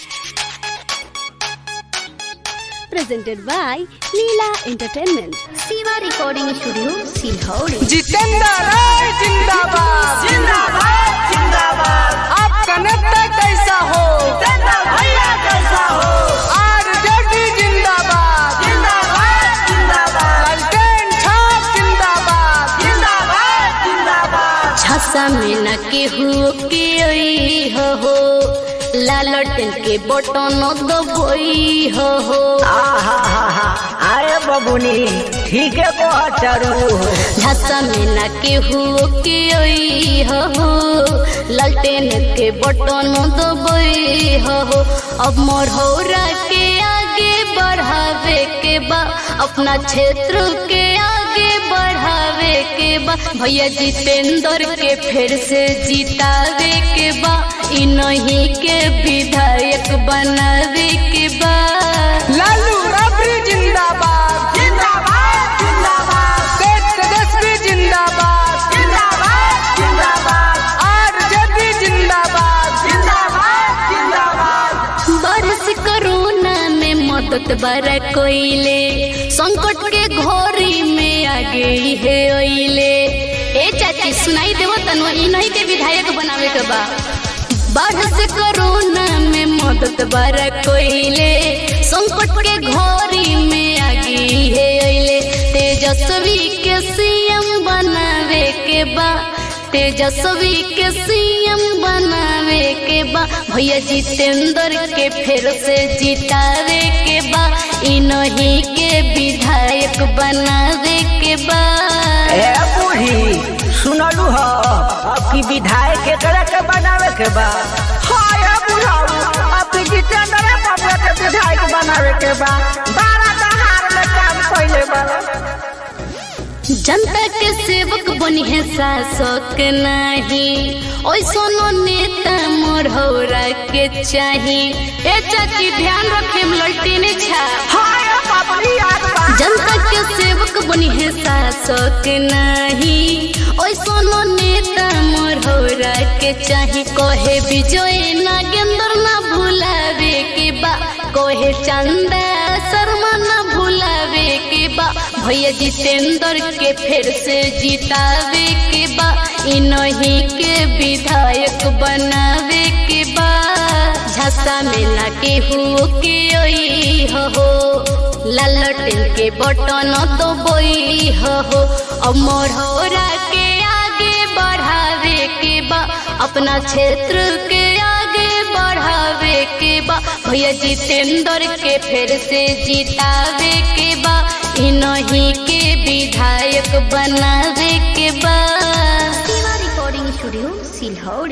presented by Leela Entertainment. Siva Recording Studio, Silhauri. Jitendra राय जिंदाबाद जिंदाबाद जिंदाबाद आपका नेता कैसा हो भैया कैसा हो आरजेडी जिंदाबाद जिंदाबाद जिंदाबाद लालटेन छाप जिंदाबाद जिंदाबाद जिंदाबाद छासा में न केहू के ओई हो हो लालटेन के बटन दबोई हो हो अरे बबुनी ठीक है बहुत चरू छासा में न केहू के ओई हो हो लालटेन के बटन दबोई हो हो अब मोरहौरा के आगे बढ़ावे के बा अपना क्षेत्र के आगे बढ़ावे के बा भैया जितेंद्र के फिर से जितावे के बा इ नहीं के विधायक बनावे के बा लालू राबड़ी जिंदाबाद जिंदाबाद जिंदाबाद तेज तेजस्वी जिंदाबाद जिंदाबाद जिंदाबाद आरजेडी जिंदाबाद जिंदाबाद जिंदाबाद बरस कोरोना में मदद बड़ा कोइले संकट के घोरी में आ गई है ओइले ए चाची सुनाई देवो तनु इ नहीं के विधायक बनावे के बा बरस कोरोना में मदद बड़ा कोइले संकट के घोरी में आ गई है ओइले तेजस्वी के सीएम बनावे के बा तेजस्वी के सीएम बनावे के बा भैया जितेंद्र के फिर से जितावे के बा इ नहीं के विधायक बनावे के बा ए बूढ़ी सुनलू हो अब की विधायक के करे के बनावे के बा हाय बुढ़ाऊ अब की जितेंद्र बाबू के विधायक बनावे के बा बारह दहार में काम पहले बा जनता के सेवक बनी है शासक नहीं ओइसनो नेता मोरहौरा के चाही ए चाची ध्यान रखे ललटेने छा हाय बाबरी याद बा जनता के सेवक बनी है शासक नहीं ओइसनो नेता मोरहौरा के चाही कहे विजय नागेंद्र ना भुलावे के बा कहे चंदा शर्मा ना भुलावे के बा भैया जितेंद्र के फिर से जितावे के बा इ नहीं के विधायक बनावे के बा झसा में ना केहू के ओई हो हो लालटेन के बटन तो बोई हो हो अब मोरहौरा के आगे बढ़ावे के बा अपना क्षेत्र के आगे बढ़ावे के बा भैया जितेंद्र के फिर से जितावे के बा इ नहीं के विधायक बनावे के बा Siva Recording Studio, Silhauri.